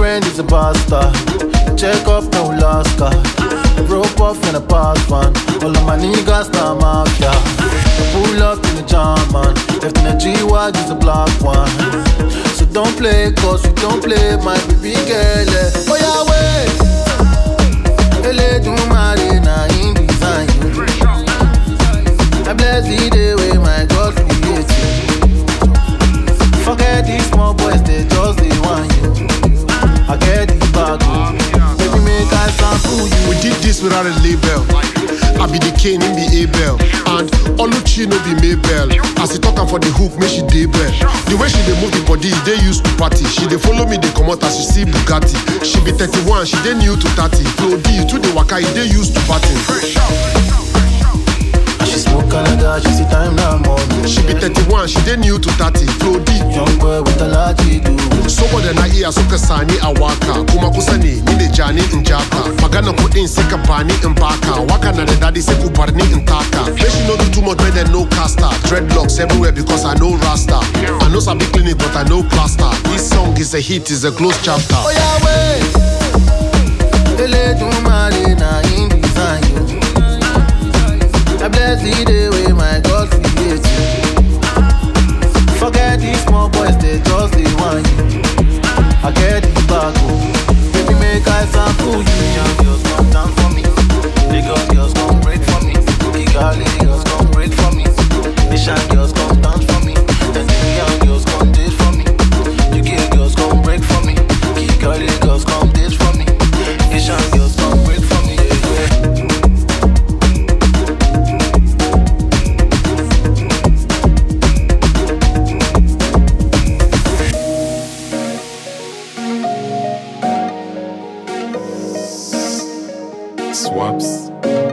friend is a bastard. Check up, no last card. Broke off in a past one. All of my niggas now mafia. I pull up in the jam, man. Left in a G-Wag is a black one. So don't play, cause you don't play, my baby girl. eh. Oh yeah, wait. Ele do mare na in design you. I bless the day way my God create you. Forget these small boys, they just they want you. I get the bag, oh. baby make I sample you. We did this without a label. I be the Cain, him be Abel. And Oluchi no be Mabel. As he talk am for the hook, make she dey bell. The way she dey move the body, they used to party. She dey follow me, dey come out as she see Bugatti. She be 31, she dey new to 30. Flo D, you to the waka, you dey used to party. And she smoke Canada, she see time now money. She be 31, she dey new to 30. Flo D, Young boy with a lot to do. saboda na iya suka sani a waka kuma kusa ne ni da jani in jaka magana kuɗin sai ka bani in baka waka na da daɗi sai ku bar ni in taka make she no do too much make dem no caster dreadlocks everywhere because i know rasta i know sabi clinic but i know plaster this song is a hit is a closed chapter. Oh yeah, wait. Ele do mare na in design you. I bless the day way my God create you. Forget these small boys, they just they want you. I get the bag, oh. Baby, make I sample you. Young girls come down for me. Lagos girls come break for me. Kigali girls come break for me. Asian girls come dance for me. Tanzanian girls come date for me. UK girls come break for me. Kigali girls come date for me. Asian girls come break for me. Yeah, yeah. Swaps.